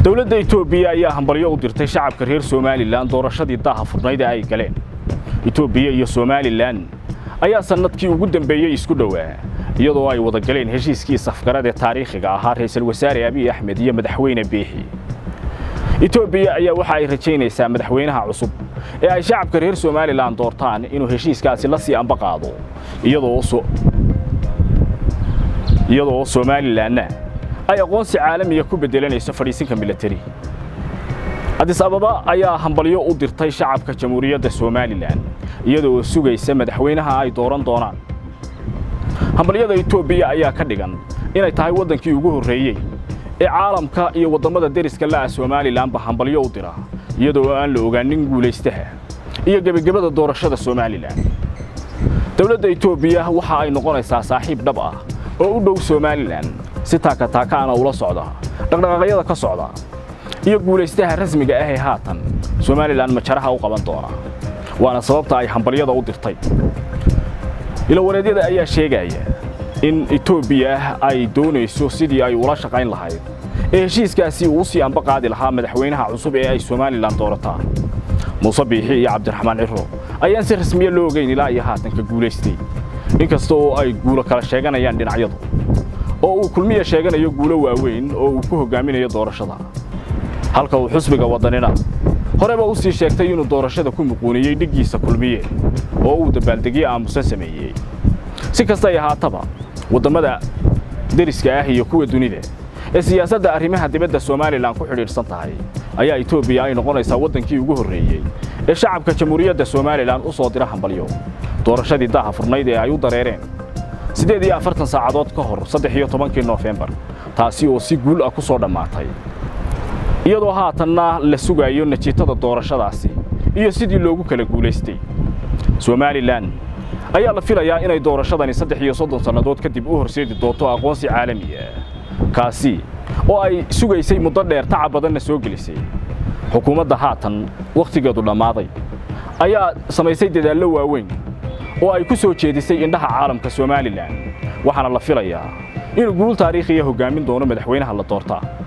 dowladda etoobiya ayaa hambalyo u dirtay shacabka reer somalilan doorashadii daaha furnayd ee ay galeen etoobiya iyo somalilan ayaa sannadkii ugu dambeeyey isku dhowaa iyadoo ay wada galeen heshiiskii safgarad ee taariikhiga ahaa ra'iisul wasaare abiy axmed iyo madaxweyne biixi etoobiya ayaa waxa ay rajaynaysaa madaxweynaha cusub ee ay shacabka reer somalilan doortaan inuu heshiiskaasi la sii amba qaado iyadoo somalilanna ay aqoonsi caalamiya ku beddelanayso fadhiisinka milatari adis ababa ayaa hambalyo u dirtay shacabka jamhuuriyadda somalilan iyadoo sugaysa madaxweynaha ay dooran doonaan hambalyada etoobiya ayaa ka dhigan inay tahay waddankii ugu horreeyey ee caalamka iyo waddammada deriska la'a somalilanba hambalyo u dira iyadoo aan la ogaanin guulaystaha iyo gebagabada doorashada somalilan dowladda etoobiya waxa ay noqonaysaa saaxiib dhab ah oo u dhow somalilan si taakataakaana ula socda dhaqdhaqaaqyada ka socda iyo guulaystaha rasmiga ah ee haatan somalilan majaraha u qaban doona waana sababta ay hambalyada u dirtay ilawareedyada ayaa sheegaya in etoobiya ay doonayso sidii ay ula shaqayn lahayd ee heshiiskaasi uu sii amba qaadi lahaa madaxweynaha cusub ee ay somalilan doorataa muuse biixi iyo cabdiraxmaan ciro ayaan si rasmiya loo ogeyn ilaa iyo haatanka guulaystay inkasta oo ay guulo kala sheeganayaan dhinacyadu oo uu kulmiya sheeganayo guulo waaweyn oo uu ku hoggaaminayo doorashada halka uu xusbiga waddanina horeba u sii sheegtay inuu doorashada ku muquuniyey dhiggiisa kulmiye oo uu dabaaldegyo aamusan sameeyey si kastay ahaataba waddammada deriska ah iyo kuwa dunida ee siyaasadda arrimaha dibadda somalilan ku xidhiidhsan tahay ayaa etoobiya ay noqonaysaa waddankii ugu horreeyey ee shacabka jamhuuriyadda somalilan u soo dira hambalyo doorashadii daaha furnayd ee ay u dareereen siddeed iyo afartan saacadood ka hor saddex iyo tobankii noofembar taasi oo si guul ah ku soo dhammaatay iyadoo haatanna la sugayo natiijada doorashadaasi iyo sidii loogu kala guulaystay somalilan ayaa la filayaa inay doorashadani saddex iyo soddon sannadood kadib u horseedi doonto aqoonsi caalami ah kaasi oo ay sugaysay muddo dheer tacab badanna soo gelisay xukuumadda haatan wakhtigeedu dhammaaday ayaa samaysay dadaallo waaweyn oo ay ku soo jeedisay indhaha caalamka somalilan waxaana la filayaa inuu guul taariikhiya hoggaamin doono madaxweynaha la doortaa